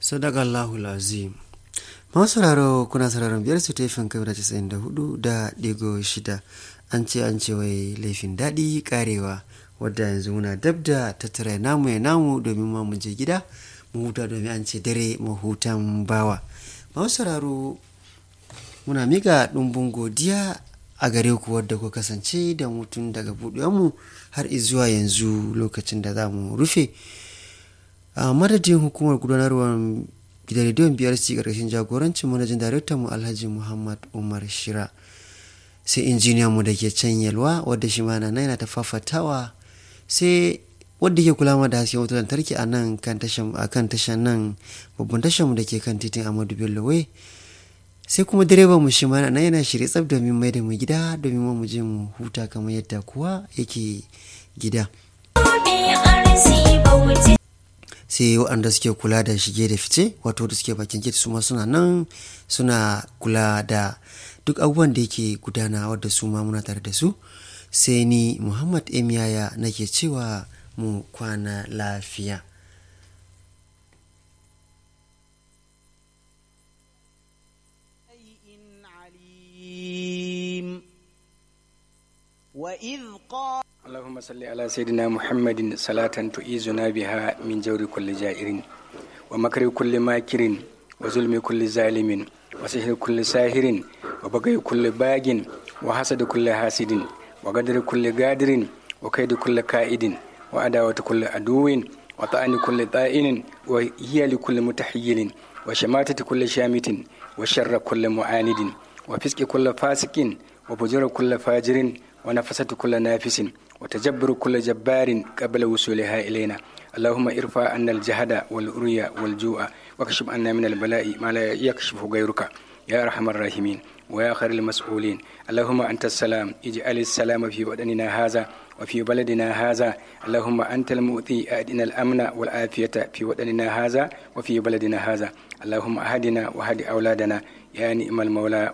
sadakallahu lazim masu sauraro kuna sauraron biyar su taifin kamar casa'in da hudu da digo shida an ce an ce wai laifin daɗi karewa wadda yanzu muna dab da tattara namu ya namu domin ma mu je gida mu huta domin an ce dare mu hutan bawa masu sauraro muna miƙa ɗumbin godiya a gare ku wadda ku kasance da mutum daga buɗewanmu har zuwa yanzu lokacin da za mu rufe a madadin hukumar gudanarwar gidan rediyon biyar ci ƙarƙashin jagorancin manajin daraktan mu alhaji muhammad umar shira sai injiniyan mu da ke can yalwa wadda shi mana yana ta fafatawa sai wadda ke kula da hasken wutar lantarki a nan kan tashan nan babban tashan mu da ke kan titin amadu bello wai sai kuma direban mu shi ma nan yana shirye tsab domin mai da mu gida domin mu je mu huta kamar yadda kuwa yake gida sai waɗanda suke kula da shige da fice wato da suke bakin gate su ma suna nan suna kula da duk abubuwan da yake gudana wadda su ma muna tare da su sai ni muhammad emiyaya nake cewa mu kwana lafiya وإذ قال اللهم صل على سيدنا محمد صلاة تؤيزنا بها من جور كل جائر ومكر كل ماكر وظلم كل ظالم وسحر كل ساهر وبغي كل باغ وحسد كل حاسد وقدر كل قادر وكيد كل كائد وعداوة كل عدو وطعن كل طائن وهي لكل متحيل وشماتة كل شامت وشر كل معاند وفسق كل فاسق وفجر كل فاجر ونفسة كل نافس وتجبر كل جبار قبل وصولها إلينا اللهم ارفع عنا الجهد والأريا والجوع واكشف عنا من البلاء ما لا يكشف غيرك يا أرحم الراحمين ويا خير المسؤولين اللهم أنت السلام اجعل السلام في وطننا هذا وفي بلدنا هذا اللهم أنت المؤتي أدنا الأمن والعافية في وطننا هذا وفي بلدنا هذا اللهم أهدنا وهد أولادنا يا نعم المولى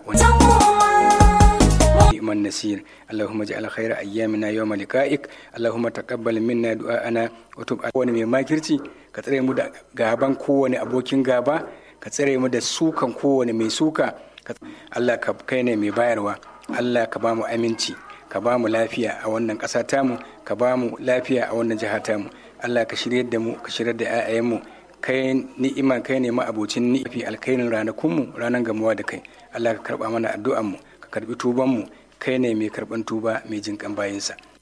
ونعم النسير اللهم اجعل خير أيامنا يوم لقائك اللهم تقبل منا دعاءنا وتب wani mai makirci ka tsare mu da gaban kowane abokin gaba ka tsare mu da sukan kowane mai suka Allah ka kai ne mai bayarwa Allah ka ba mu aminci ka ba mu lafiya a wannan ƙasa tamu ka ba mu lafiya a wannan jiha tamu Allah ka shirya da mu ka shirya da 'ya'yanmu kai ni'ima kai ne ma'abocin ni fi alkairin ranakunmu ranar gamuwa da kai Allah ka karba mana addu'anmu ka karbi tubanmu kai ne mai karban tuba mai jinkan bayinsa